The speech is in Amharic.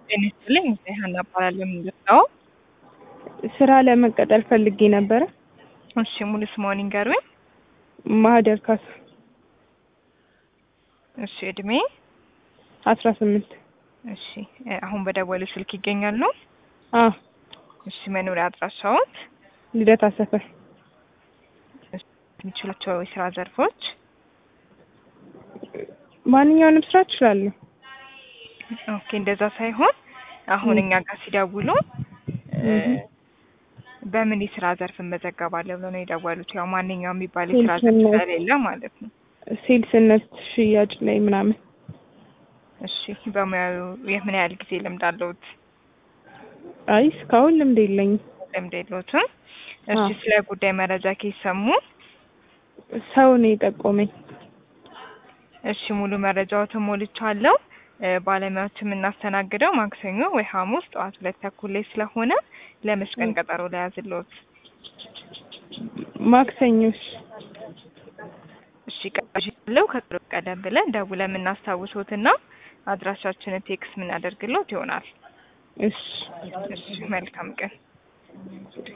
ጤና ይስጥልኝ ሀና እባላለሁ። የምንገባው ስራ ለመቀጠር ፈልጌ ነበረ። እሺ ሙሉ ስምዎን ይንገሩኝ? ማህደር ካሳ እሺ እድሜ? አስራ ስምንት እሺ አሁን በደወሉ ስልክ ይገኛሉ? አዎ እሺ መኖሪያ አድራሻዎት? ልደታ ሰፈር የሚችሏቸው የስራ ዘርፎች? ማንኛውንም ስራ እችላለሁ። ኦኬ እንደዛ ሳይሆን አሁን እኛ ጋር ሲደውሉ በምን የስራ ዘርፍ እመዘገባለሁ ብለው ነው የደወሉት? ያው ማንኛውም የሚባል የስራ ዘርፍ ሴልስነት። ስለሌለ ማለት ነው። ሴልስነት፣ ሽያጭ ላይ ምናምን እሺ በሙያው የምን ያህል ጊዜ ልምድ አለዎት? አይ እስካሁን ልምድ የለኝም። ልምድ የለዎትም? እሺ አዎ። ስለ ጉዳይ መረጃ ከሰሙ? ሰው ነው የጠቆመኝ። እሺ ሙሉ መረጃዎትን ሞልቻለሁ። እ ባለሙያዎች የምናስተናግደው ማክሰኞ ወይ ሐሙስ ጠዋት ሁለት ተኩል ላይ ስለሆነ ለመች ቀን ቀጠሮ ለያዝልዎት? ማክሰኞሽ እሺ ቀጥሎ ከቅርብ ቀደም ብለን ደውለን የምናስታውሶትና አድራሻችንን ቴክስት የምናደርግልዎት ይሆናል። እሺ እሺ መልካም ቀን።